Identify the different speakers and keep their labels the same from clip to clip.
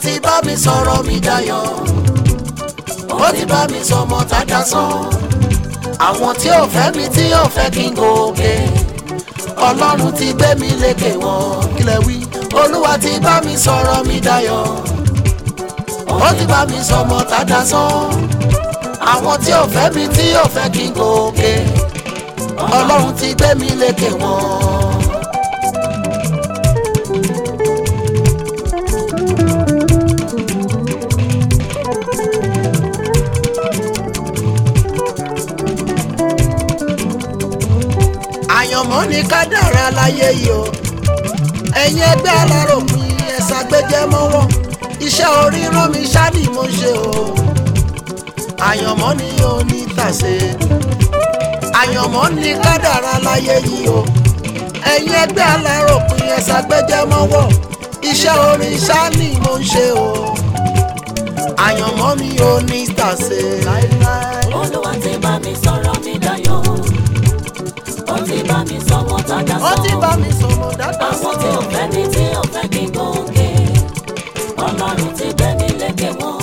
Speaker 1: ti bá mi sọ̀rọ̀ mi dayọ̀ ó ti bá mi sọmọ tàdá sàn àwọn tí ò fẹ́ mi tí ò fẹ́ kí n gòkè ọlọ́run ti gbé mi lékè wọn kílẹ̀ wí olúwa ti bá mi sọ̀rọ̀ mi dayọ̀ ó ti bá mi sọmọ tàdá sàn àwọn tí ò fẹ́ mi tí ò fẹ́ kí n gòkè ọlọ́run ti gbé mi lékè wọn. àyànmọ́ ni kádàrá láyé yìí o ẹ̀yin ẹgbẹ́ aláròpin ẹ̀sà gbẹ́jẹ́ mọ́wọ́ iṣẹ́ orírán mi ṣáàdì mo ṣe o àyànmọ́ ni yóò ní tàṣe àyànmọ́ ni kádàrá láyé yìí o ẹ̀yin ẹgbẹ́ aláròpin ẹ̀sà gbẹ́jẹ́ mọ́wọ́ iṣẹ́ orin ṣáàdì mo ṣe o àyànmọ́ mi yóò ní tàṣe láéláé.
Speaker 2: olúwa ti bá mi sọ̀rọ̀ mi dayọ̀ ó ti bá mi sọmọ tàdá
Speaker 1: ó ti bá
Speaker 2: sàn
Speaker 1: mi sọ̀rọ̀ dáadáa
Speaker 2: àwọn tí ò fẹ́ mi tí ò fẹ́ kí n gòkè ọlọ́run ti gbé mi lékè wọn.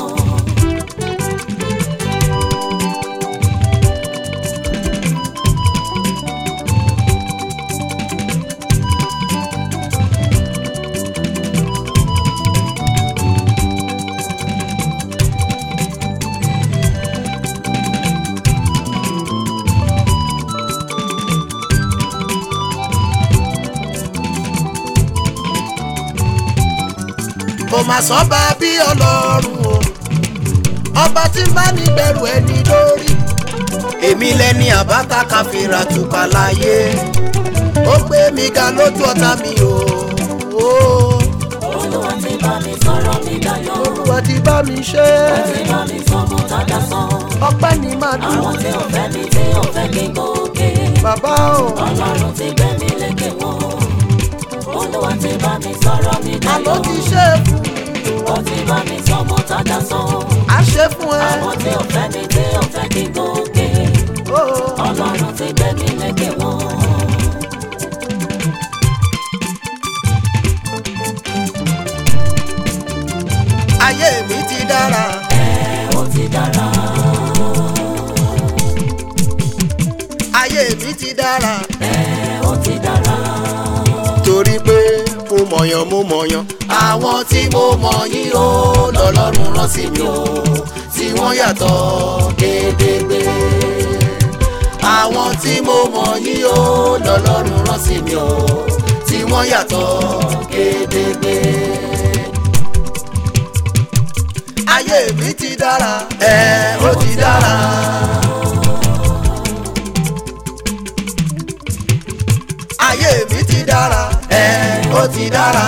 Speaker 1: kò má sọ́ba bí ọlọ́run o ọba tí ń bá ní bẹ̀rù ẹni lórí èmi lẹni àbáta káfíńra tùpà láyé ó gbé mi ga lójú ọ̀tá mi o o
Speaker 2: olúwa ti bá mi sọ̀rọ̀ mi dayọ̀
Speaker 1: olúwa ti bá mi ṣe
Speaker 2: ó ti bá mi sọmọ tàdá sàn
Speaker 1: ọpẹ́ ni máa dùn
Speaker 2: àwọn tí ò fẹ́ mi tí ò fẹ́ kí n gòkè
Speaker 1: bàbá o
Speaker 2: ọlọ́run ti gbé mi lékè wọn. olúwa ti bá mi sọ̀rọ̀ mi
Speaker 1: àló
Speaker 2: dayọ̀
Speaker 1: ti ṣe é fún
Speaker 2: ó ti bá mi sọmọ tàdá sàn
Speaker 1: a ṣe fún ẹ
Speaker 2: àwọn tí ò fẹ́ mi tí ò fẹ́ kí n gòkè
Speaker 1: o
Speaker 2: ọlọ́run ti gbé mi lékè wọn.
Speaker 1: ayé mi ti dára
Speaker 2: ẹ ó ti dára
Speaker 1: ayé mi ti dára
Speaker 2: ẹ ó ti dára
Speaker 1: torí pé mo mọ̀yàn mo mọ̀yàn. àwọn tí mo mọ̀ yín o lọ́lọ́run rán sí mi o tí wọ́n yàtọ̀ gédégbé. àwọn tí mo mọ̀ yín o lọ́lọ́run rán sí mi o tí wọ́n yàtọ̀ gédégbé. ayé mi ti dára ẹ ó ti dára. ayé mi ti dára ẹ ó ti dára.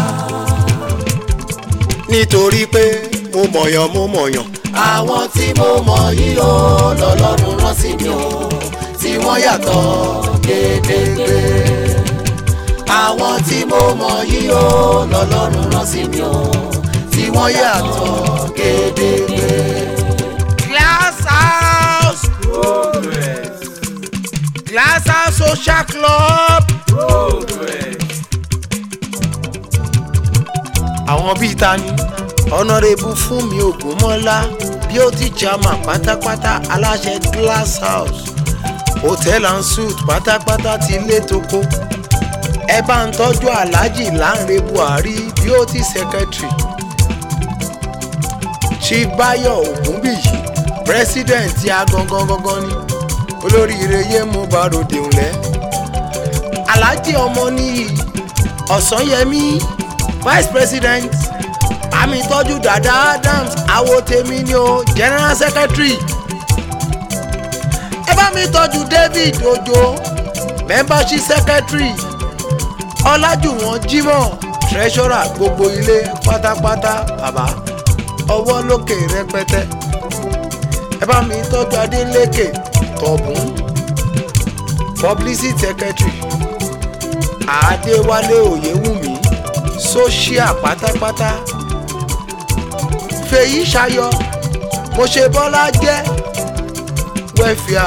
Speaker 1: nítorí pé mo mọ̀yàn mo mọ̀yàn. àwọn tí mo mọ̀ yìí ó lọ́lọ́run rán sí mi o tí wọ́n yàtọ̀ gédégbé. àwọn tí mo mọ̀ yìí ó lọ́lọ́run rán sí mi o tí wọ́n yàtọ̀ gédégbé. Glass House Glass House Social Club. àwọn bíi ta ni ọ̀nàrẹ́bù fún mi ògúnmọ́lá beauty chairman pátápátá aláṣẹ glass house hotel and suite pátápátá ti lé toko ẹ bá ń tọ́jú aláàjì láńre buhari beauty secretary chief bayo ogunbiyi president ti a gangan gangan ni olóríire yé mú barode ńlẹ aláàjì ọmọ nìyí ọ̀sányẹmí vice president àmì tọ́jú dada adams awo tèmi ni o general secretary ẹ bá mi tọ́jú david ojo membership secretary ọlájúwọ̀n jimoh treasurer gbogbo ilé pátápátá bàbá ọwọ́ lókè rẹpẹtẹ ẹ bá mi tọ́jú adélékè tọ̀bùn publicity secretary àdéwálé òyewùmí social pátápátá fèyí ṣayọ mo ṣe bọ́lá jẹ́ wẹ́fíà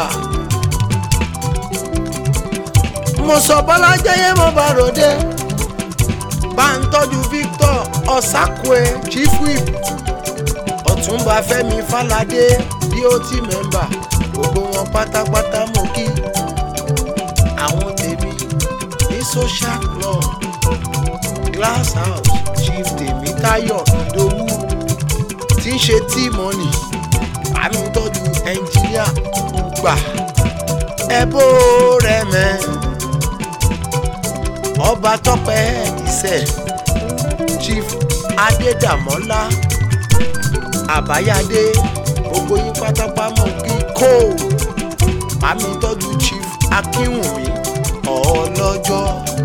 Speaker 1: mo sọ bọ́lá jẹ́ yé mo bá ròde bá ń tọ́jú victor ọ̀sákùẹ́ chief whip ọ̀túnba fẹ́mi fáládé dot member gbogbo wọn pátápátá mú kí àwọn tèmi ní social club glass house chief tèmítáyọ̀ ìdòwú tí ń ṣe tí mọ́nì àmì ń tọ́jú ẹnjìníà gbà ẹbó rẹ mẹ́ ọba tọpẹ ìṣẹ chief adédàmọ́lá àbáyádé gbogbo yín pátápátá mọ̀ kí kó àmì tọ́jú chief akínwùmí ọlọ́jọ́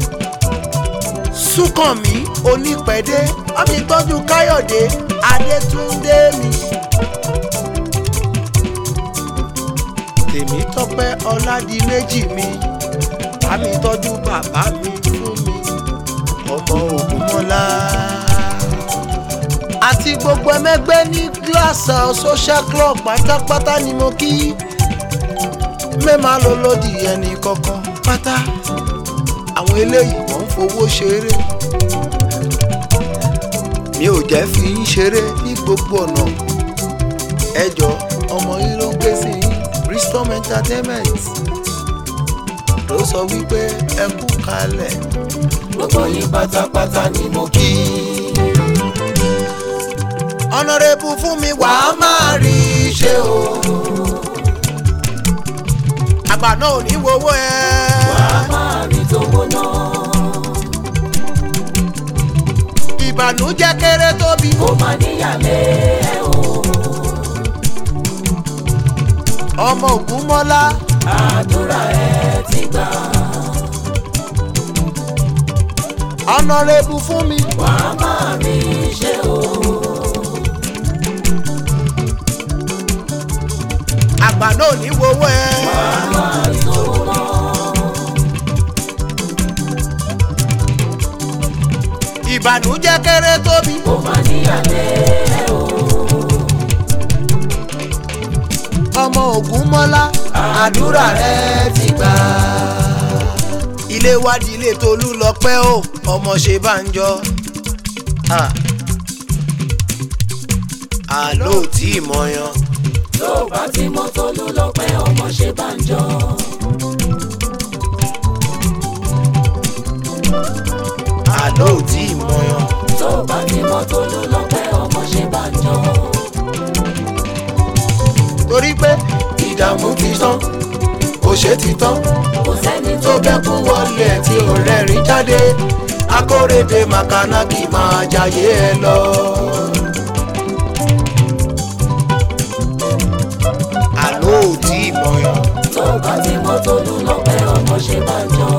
Speaker 1: súnkànmí onípẹ̀dé àmì tọ́jú káyọ̀dé adétúndé mi. tèmi tọpẹ ọládìméjì mi àmì tọ́jú bàbá mi fún mi ọmọ ògúnmọ́lá àti gbogbo ẹmẹgbẹ́ ní gíláàsì social club pátápátá ni mo kí mẹ́ẹ̀má ló lòdì ẹnì kankan pátá àwọn eléyìí wọ́n ń fowó ṣeré mi ò jẹ́ fi ń ṣeré ní gbogbo ọ̀nà ẹjọ́ ọmọ yín ló ń ké sí yín bristol entertainment ló sọ wípé ẹ kú kalẹ̀
Speaker 2: gbogbo yín pátápátá ni mo kí.
Speaker 1: ọ̀nàrẹ́bù fún mi wà á máa rí i ṣe o. àgbà náà ò ní wowó ẹ.
Speaker 2: wàá máa rí tówó náà.
Speaker 1: ìbànújẹ́ kéré tóbi.
Speaker 2: kó má níyàlẹ́ ẹ o.
Speaker 1: ọmọ ògúnmọ́lá
Speaker 2: àdúrà ẹ ti gbà.
Speaker 1: ọ̀nàrẹ́bù fún mi.
Speaker 2: wàá máa rí ṣe o.
Speaker 1: àgbà náà ò ní wowó ẹ.
Speaker 2: wàá máa rí tówó náà.
Speaker 1: ìbànújẹ́ kéré tóbi.
Speaker 2: kó má níyàlẹ́ ẹ o.
Speaker 1: ọmọ ògúnmọ́lá àdúrà rẹ ti gbà. ilé wádìí ilé tolú lọ pẹ́ o ọmọ ṣe bá ń jọ. àlọ́ ò tí ì mọyan.
Speaker 2: tó o bá ti mọ tolú lọ́pẹ́ ọmọ ṣe bá ń jọ.
Speaker 1: àlọ́ ò tí ì mọyan.
Speaker 2: tó o bá ti mọ tolú lọ́pẹ́ ọmọ ṣe bá ń jọ.
Speaker 1: torí pé ìdààmú ti tán òṣè ti tán
Speaker 2: kò sẹ́ni
Speaker 1: tó bẹ́kún wọlé tí ò rẹ́rìn jáde akórèdè màkànákì máa jayé ẹ lọ. àlọ́ ò tí ì mọyan.
Speaker 2: tó o bá ti mọ tolú lọ́pẹ́ ọmọ ṣe bá ń jọ.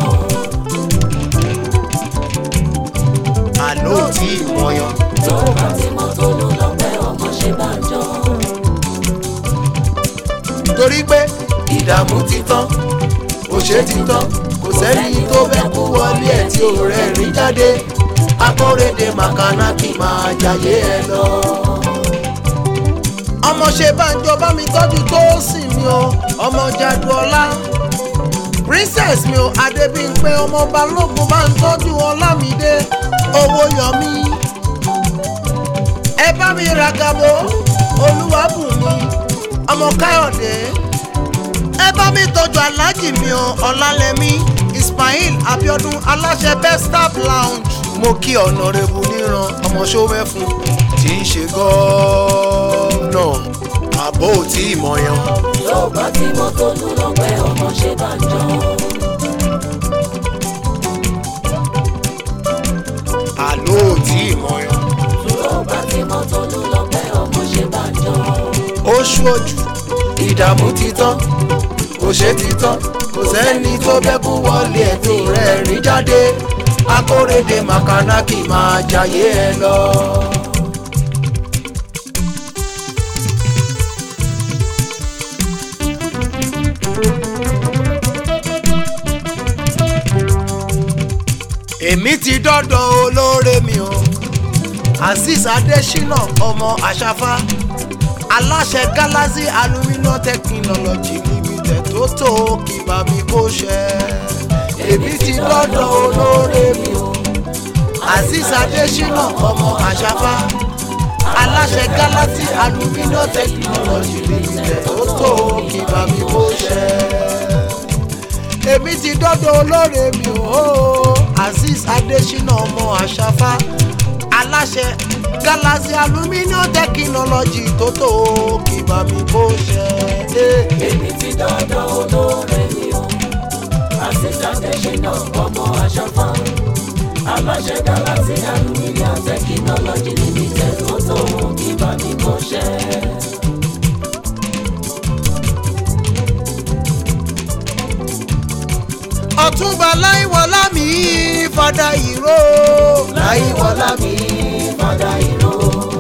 Speaker 1: àlọ́ ò tí ì mọyan.
Speaker 2: tó o bá ti mọ tolú lọ́pẹ́ ọmọ ṣe bá ń jọ.
Speaker 1: torí pé ìdààmú ti tán òṣè ti tán kò sẹ́ni tó bẹ́kún wọlé ẹ̀ tí ò rẹ́rìn jáde akórèdè màkànákì máa jayé ẹ lọ. ọmọ ṣe bánjọ bá mi tọ́jú tó sì mi o ọmọ jaduọlá princess mi o adébíyìnpé ọmọ balógun bá ń tọ́jú ọlámídé owó yọmí ẹ bá mi ràgàbọ olúwàbùnmi ọmọ káyọ̀dé ẹ bá mi tọ́jú aláàjì mi o ọlálẹ́mí ismail abiodun aláṣẹ best staff lounge mo kí ọ̀nàrẹ́bù níran ọmọ ṣọ́mẹ́fun tí ń ṣe gọ́ọ̀nà àbó tí ì mọ̀yán.
Speaker 2: tó o bá ti mọ tolú lọ́pẹ́ ọmọ ṣe bá ń jọ.
Speaker 1: àló tí ì mọ̀yán.
Speaker 2: tó o bá ti mọ tolú lọ́pẹ́ ọmọ ṣe bá ń jọ.
Speaker 1: oṣù òjò ìdààmú ti tán òṣè ti tán kò sẹ́ni tó bẹ́kún wọlé ẹ̀ tó rẹ̀ rí jáde akórèdè màkànákì máa jayé ẹ lọ. èmi ti dọ́dọ̀ olóore mi o azeez adesina ọmọ àṣàfà aláṣẹ galaxy aluminium technology limited tó tó kí bá mi kó ṣe èmi ti dọ́dọ̀ olóore mi o azeez adesina ọmọ àṣàfà aláṣẹ galaxy aluminium technology limited ó tó kí bàmí bó ṣe. èmi ti dọ́dọ̀ olóore mi ò azeez adesina ọmọ àṣàfà aláṣẹ galaxy aluminium technology tó tó kí bàmí bó ṣe.
Speaker 2: èmi ti dọ́dọ̀ olóore mi o àṣìṣàdé ṣìnà ọmọ àṣàfà aláṣẹ galaxy aluminium technology limited ó tó kí bá mi kọ́ṣẹ́.
Speaker 1: ọ̀túnba láìwọlá mi fada ìró
Speaker 2: láìwọlá mi fada ìró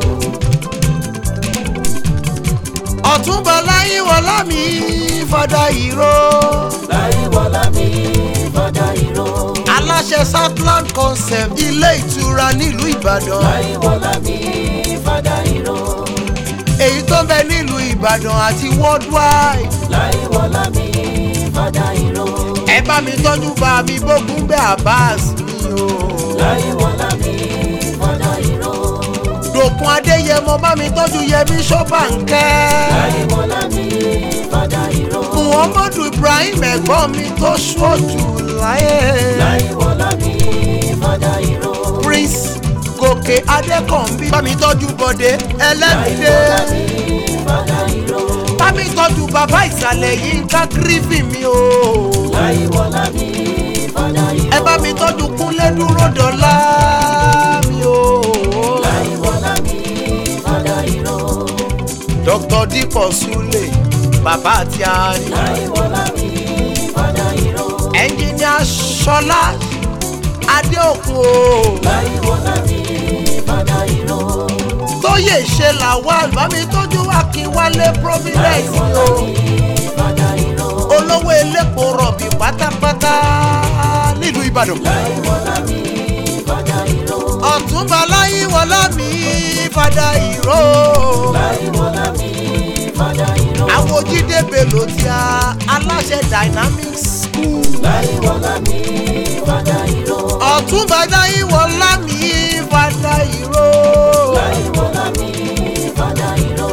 Speaker 1: ọ̀túnba láìwọlá mi fada ìró
Speaker 2: láìwọlá mi fada ìró
Speaker 1: aláṣẹ southland concept ilé ìtura nílùú ìbàdàn
Speaker 2: láìwọlá mi fada ìró
Speaker 1: èyí tó ń bẹ nílùú ìbàdàn àti worldwide
Speaker 2: láìwọlá mi fada ìró
Speaker 1: ẹ bá mi tọ́jú bá mi bógun bẹ́ abbas mi o
Speaker 2: láìwọlá mi fada ìró
Speaker 1: dòkun adéyẹmọ bá mi tọ́jú yẹmí ṣọ́bàǹkẹ́
Speaker 2: láìwọlá mi fada ìró
Speaker 1: muhammadu ibrahim ẹ̀gbọ́n mi tó ṣojú láyé.
Speaker 2: láìwọlá mi fada ìró
Speaker 1: prince gòkè adékànbí bá mi tọ́jú bọ̀dé ẹlẹ́mìdé
Speaker 2: láìwọlá mi fada ìró
Speaker 1: bá mi tọ́jú bàbá ìsàlẹ̀ yìí ń ká gírífì mi o
Speaker 2: láìwọlá mi fada ìró
Speaker 1: ẹ bá mi tọ́jú kúnlé dúró dọ́là mi o
Speaker 2: láìwọlá mi fada ìró
Speaker 1: dr dípọ̀ súlẹ̀ bàbá àti àní
Speaker 2: láìwọlá mi fada ìró
Speaker 1: ẹnjìníà ṣọlá adéòkun o
Speaker 2: láìwọlá mi fada ìró
Speaker 1: tóyè ṣe làwọn bá mi tọ́jú akínwálé providence mi o.
Speaker 2: fada ìró
Speaker 1: olówó elépo rọ̀bì pátápátá nílùú ìbàdàn.
Speaker 2: láìwọlá mi fada ìró
Speaker 1: ọ̀túnba láyíwọlá mi fada ìró.
Speaker 2: láìwọlá mi fada ìró
Speaker 1: àwòjídé belò tí a aláṣẹ dynamics school.
Speaker 2: láìwọlá mi fada ìró
Speaker 1: ọ̀túnba láyíwọlá mi fada ìró.
Speaker 2: láìwọlá mi fada ìró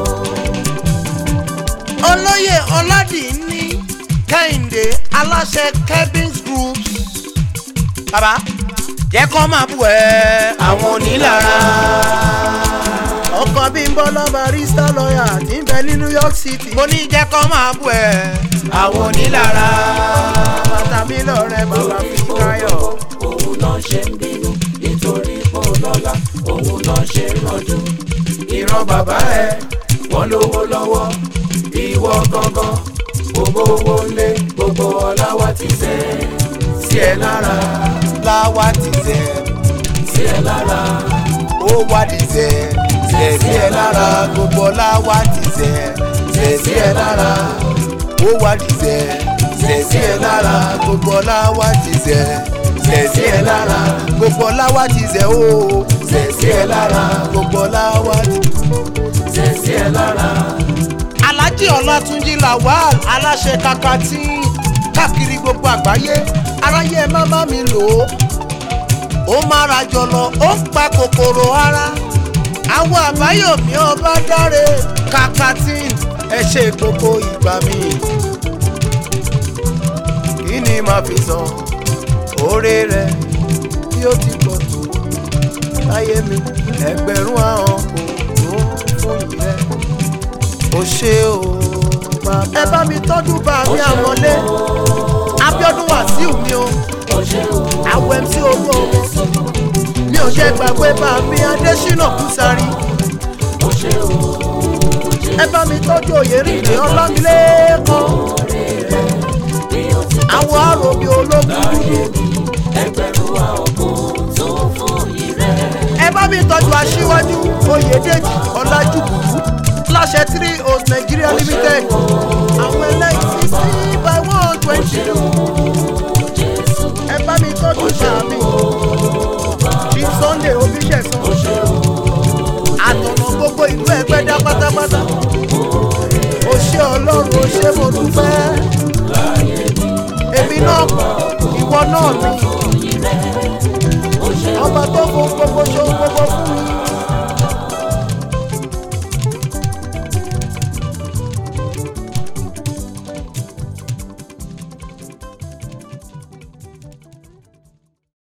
Speaker 1: olóyè ọládìní kẹ́hìndé aláṣẹ kevins groups. bàbá jẹ́ kó máa bù ẹ́ àwọn onílára. ọkàn bí ń bọ́ lọ́ barista lọ́ọ̀yà tí ń bẹ ní new york city. mo ní jẹ́ kó máa bù ẹ́ àwọn onílára. bàtà mi lọ́rẹ́ bàbá fi káyọ̀.
Speaker 2: òun náà ṣe ń bínú nítorí pò lọ́la òun náà ṣe ń rànjú ìran bàbá ẹ wọ́n lówó lọ́wọ́ ìwọ gangan gbogbo owó lé gbogbo ọlá wa ti sẹ́ sí ẹ lára
Speaker 1: láwa ti tẹ̀
Speaker 2: sí ẹ lára
Speaker 1: ó wá di tẹ̀ tẹ̀ sí ẹ lára gbogbo láwa ti tẹ̀ tẹ̀ sí ẹ lára ó wá di tẹ̀ tẹ̀ sí ẹ lára gbogbo láwa ti tẹ̀ tẹ̀ sí ẹ lára gbogbo láwa ti tẹ̀ ó tẹ̀ sí ẹ lára gbogbo láwa ti
Speaker 2: sẹ́ sí ẹ lára
Speaker 1: alhaji ọlátúnjí lawal aláṣẹ kakati káàkiri gbogbo àgbáyé aráyé ẹ má má mi lò ó ó máa ra jọlọ ó ń pa kòkòrò ara àwọn àbáyọmí ọba dáre kakati ẹ ṣe gbogbo ìgbà mi kí ni màá fi san oore rẹ bí ó ti pọ̀ tó láyé mi ẹgbẹ̀rún àwọn kò tó fún yìí rẹ ó ṣe o bàbá. ẹ bá mi tọ́jú bá mi àmọ́lé abiodun wàsíù mi o
Speaker 2: ó ṣe o
Speaker 1: àwọ̀ mc owó ọmọ mi ò jẹ́ gbàgbé bá mi adésínà kùsàrí
Speaker 2: ó ṣe o
Speaker 1: ẹ bá mi tọ́jú òyèrìndé ọlámilékan
Speaker 2: bí ó ti
Speaker 1: àwọn àròbí ológun
Speaker 2: láyé mi ẹgbẹ̀rún àwọn kò tó fún yìí rẹ̀.
Speaker 1: ẹ bá mi tọ́jú aṣíwájú oyèdèjì ọlájúbùkú láṣẹ three old nigeria limited àwọn ẹlẹ́yìn sixty by one twenty ẹ bá mi tọ́jú sàmì bí sunday oníṣẹ̀sán àtọ̀nà gbogbo ìlú ẹgbẹ́ dá pátápátá ó ṣe ọlọ́run ó ṣe mo dúpẹ́ èmi náà ìwọ náà mi ọba tó fún gbogbo ṣòun